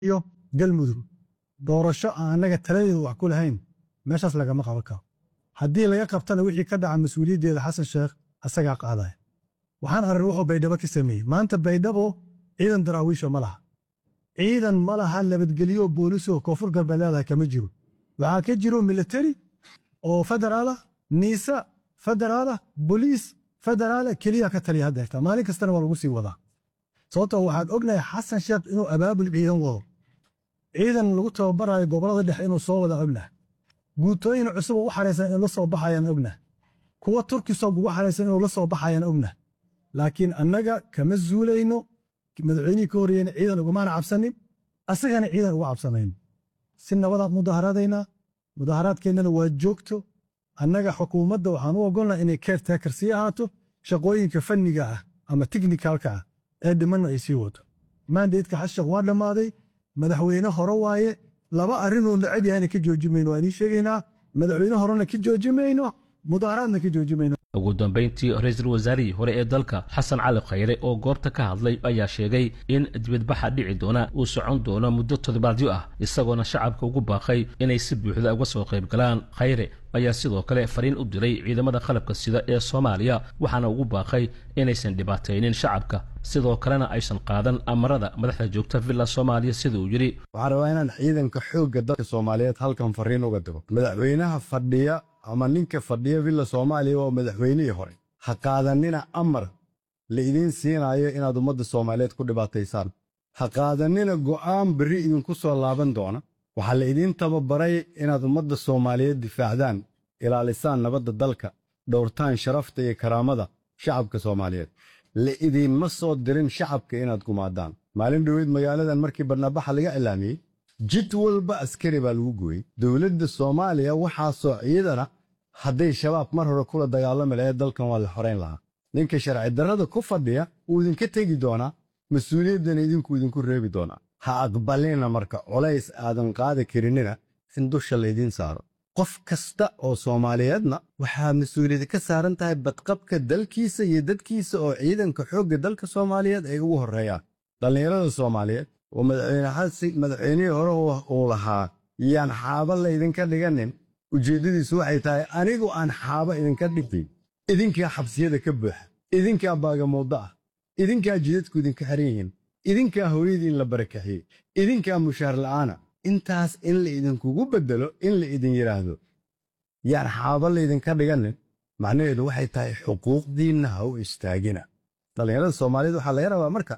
iyo galmudug doorasho aan annaga taladeedu wax ku lahayn meeshaas lagama qaban karo haddii laga qabtana wixii ka dhaca mas-uuliyaddeeda xasan sheekh asagaa qaadaya waxaan arrin wuxuu baydhabo ka sameeyey maanta baydhabo ciidan daraawiisha ma laha ciidan ma laha nabadgelyo boolisoo koonfur galbeed leedahay kama jiro waxaa ka jiro militari oo federaalah niisa federaalah boliis federaala keliya ka taliya haddeerta maalin kastana waa lagu sii wadaa sababtoo waxaan ognahay xasan sheekh inuu abaabul ciidan wado ciidan lagu tababarayo gobolada dhexe inuu soo wada ognahay guutooyin cusub u xaraysan inuu la soo baxayaan ognahay kuwa turkisoog ugu xaraysan inuu la soo baxayaan ognahay laakiin annaga kama zuulayno madaxweynihii ka horreeyena ciidan ugumaana cabsanin asagana ciidan uga cabsanayno si nabadaad mudaharaadaynaa mudaharaadkeennana waa joogto annaga xukuumadda waxaan u ogolnaa inay keertaakar sii ahaato shaqooyinka fanniga ah ama tiknikalka ah ee dhimanna ay sii wato maandeedka xashaq waa dhammaaday madaxweyne hore waaye laba arrinoo necab yahayna ka jooji mayno waan ii sheegaynaa madaxweyne horena ka jooji mayno mudaharaadna ka jooji mayno ugu dambayntii ra-iisul wasaarihii hore ee dalka xasan cali khayre oo goobta ka hadlay ayaa sheegay in dibadbaxa dhici doona uu socon doono muddo toddobaadyo ah isagoona shacabka ugu baaqay inay si buuxda uga soo qayb galaan khayre ayaa sidoo kale fariin u diray ciidamada qalabka sida ee soomaaliya waxaana ugu baaqay inaysan dhibaataynin shacabka sidoo kalena aysan qaadan amarada madaxda joogta villa soomaaliya sida uu yidhi waxaan rabaa inaan ciidanka xoogga dalka soomaaliyeed halkan fariin uga digo madaxweynaha fadhiya ama ninka fadhiya villa soomaaliya waa madaxweynihii hore ha qaadanina amar la idiin siinaayo inaad ummadda soomaaliyeed ku dhibaataysaan ha qaadanina go'aan berri idinku soo laaban doona waxaa la idiin tababaray inaad ummadda soomaaliyeed difaacdaan ilaalisaan nabadda dalka dhowrtaan sharafta iyo karaamada shacabka soomaaliyeed la idiinma soo dirin shacabka inaad gumaadaan maalin dhoweyd magaaladan markii barnaabaxa laga cilaamiyey jid walba askari baa lagu gooyey dowladda soomaaliya waxaasoo ciidana hadday shabaab mar hore kula dagaalami lahayd dalkan waa la xorayn lahaa ninka sharci darrada ku fadhiya wuu idinka tegi doonaa mas-uuliyaddana idinku idinku reebi doonaa ha aqbalina marka colays aadan qaadi karinina in dusha laydiin saaro qof kasta oo soomaaliyeedna waxaa mas-uuliyad ka saaran tahay badqabka dalkiisa iyo dadkiisa oo ciidanka xoogga dalka soomaaliyeed ay ugu horreeyaan dhallinyarada soomaaliyeed oo madaxweynihii hore uu lahaa yaan xaaba laydinka dhiganin ujeeddadiisu waxay tahay anigu aan xaaba idinka dhigin idinkaa xabsiyada ka buuxa idinkaa baagamuuddo ah idinkaa jidadku idinka xiran yihiin idinkaa hooyadiin la barakaxiyey idinkaa mushaar la'aana intaas in la idinkugu beddelo in la idin yidhaahdo yaan xaaba laydinka dhiganin macnaheedu waxay tahay xuquuqdiinna ha u istaagina dhallinyarada soomaaliyeed waxaa laga rabaa marka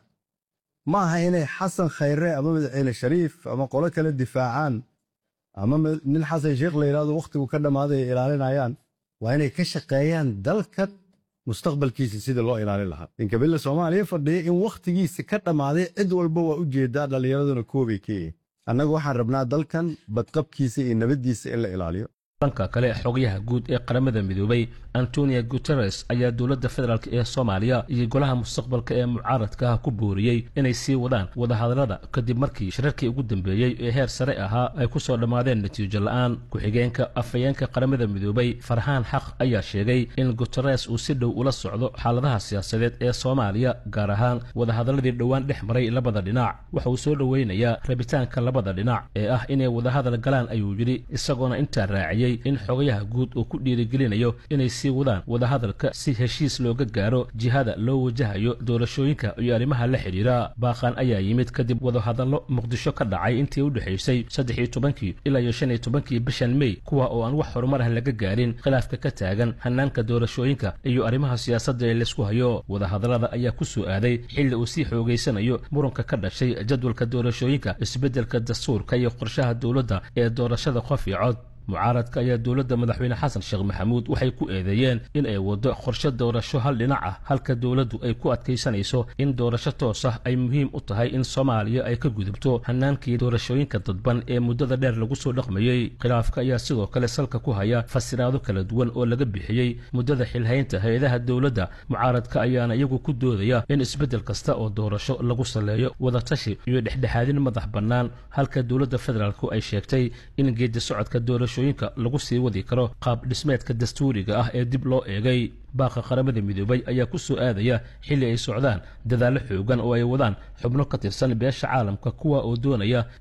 ma aha inay xasan khayre ama madaxweyne shariif ama qolo kale difaacaan ama nin xasan sheekh la yidhahdo wakhtigu ka dhammaaday ay ilaalinayaan waa inay ka shaqeeyaan dalkan mustaqbalkiisa sida loo ilaalin lahaa ninka billa soomaaliya fadhiya in wakhtigiisa ka dhammaaday cid walba waa u jeedaa dhallinyaraduna koobay ka yihiin annagu waxaan rabnaa dalkan badqabkiisa iyo nabaddiisa in la ilaaliyo dhanka kale xogayaha guud ee qaramada midoobay antonio guteres ayaa dowladda federaalk ee soomaaliya iyo golaha mustaqbalka ee mucaaradka ah ku booriyey inay sii wadaan wadahadallada kadib markii shirarkii ugu dambeeyey ee heer sare ahaa ay ku soo dhammaadeen natiijo la'aan ku-xigeenka afhayeenka qaramada midoobay farxaan xaq ayaa sheegay in guteres uu si dhow ula socdo xaaladaha siyaasadeed ee soomaaliya gaar ahaan wadahadalladii dhowaan dhex maray labada dhinac waxa uu soo dhoweynayaa rabitaanka labada dhinac ee ah inay wadahadal galaan ayuu yidhi isagoona intaa raaciyey in xogayaha guud uu ku dhiirigelinayo inay sii wadaan wadahadalka si heshiis looga gaaro jihada loo wajahayo doorashooyinka iyo arrimaha la xidhiira baaqan ayaa yimid kadib wadahadallo muqdisho ka dhacay intii u dhexaysay saddex iyo tobankii ilaa iyo shan iyo tobankii bishan mey kuwa oo aan wax horumar ah laga gaarin khilaafka ka taagan hanaanka doorashooyinka iyo arrimaha siyaasadda ee laysku hayo wadahadallada ayaa ku soo aaday xilli uu sii xoogaysanayo muranka ka dhashay jadwalka doorashooyinka isbeddelka dastuurka iyo qorshaha dowladda ee doorashada qof iyo cod mucaaradka ayaa dowladda madaxweyne xasan sheekh maxamuud waxay ku eedeeyeen in ay waddo qorshe doorasho hal dhinac ah halka dowladdu ay ku adkaysanayso in doorasho toos ah ay muhiim u tahay in soomaaliya ay ka gudubto hanaankii doorashooyinka dadban ee muddada dheer lagu soo dhaqmayey khilaafka ayaa sidoo kale salka ku haya fasiraado kala duwan oo laga bixiyey muddada xilhaynta hay-adaha dowladda mucaaradka ayaana iyagu ku doodaya in isbeddel kasta oo doorasho lagu saleeyo wadatashi iyo dhexdhexaadin madax bannaan halka dowladda federaalku ay sheegtay in geedi socodka doorashooyinka lagu sii wadi karo qaab dhismeedka dastuuriga ah ee dib loo eegay baaqa qaramada midoobay ayaa ku soo aadaya xilli ay socdaan dadaallo xoogan oo ay wadaan xubno ka tirsan beesha caalamka kuwa oo doonaya